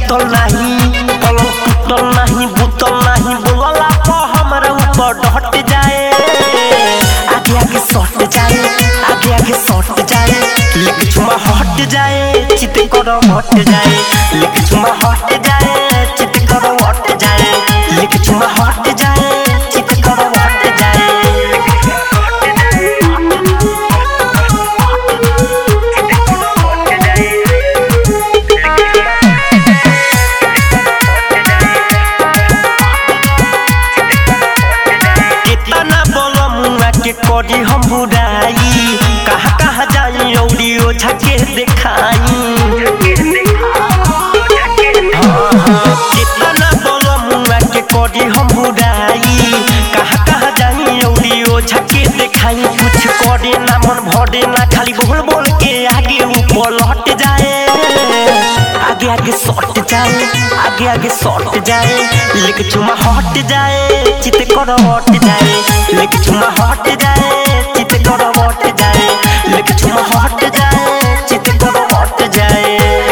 टूटल नाही पलंग टूटल नाही बुतल नाही बोलला तो हमरा ऊपर डट जाए आगे आगे सट जाए आगे आगे सट जाए लिख छुमा हट जाए चित करो हट जाए लिख छुमा हट जाए चित करो हट जाए लिख छुमा हट जाए चित करो हट जाए कितना बोलो मुआ के करी हम बुराई कहाँ कहाँ जाई औरी ओझा के देखाई कितना बोलो मुआ के करी हम बुराई कहाँ कहाँ जाई औरी ओझा के देखाई कुछ करे ना मन भरे ना खाली बोल बोल के आगे ऊपर लौट जाए आगे आगे सट जाए आगे आगे सट जाए लेके चुमा हट जाए चित करो हट जाए लेके चुमा हट जाए चित करो हट जाए लेके चुमा हट जाए चित करो हट जाए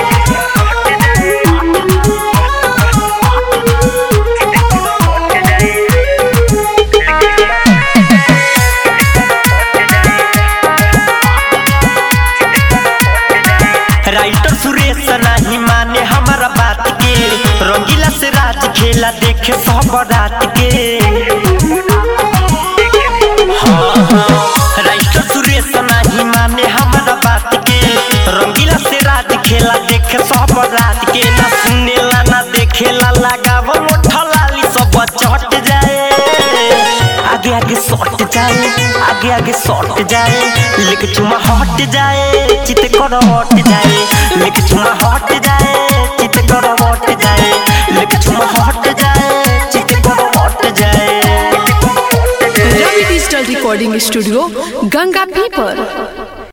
राइटर सुरेश नाही माने हमारा बात के रंगीला से राज खेला देखे सब रात के हाँ, हाँ। राइटर सुरेश नाही माने हमारा बात के रंगीला से राज खेला देखे सब रात के ना सुनेला ना देखेला लगाव मोठलाली सब चट जाए आगे आगे सट जाए आगे आगे सट जाए लेके चुमा हट जाए चित करो हट जाए लेके चुमा हट जाए चित करो हट जाए लेके चुमा हट जाए चित करो हट जाए Ravi digital recording studio Ganga पीपर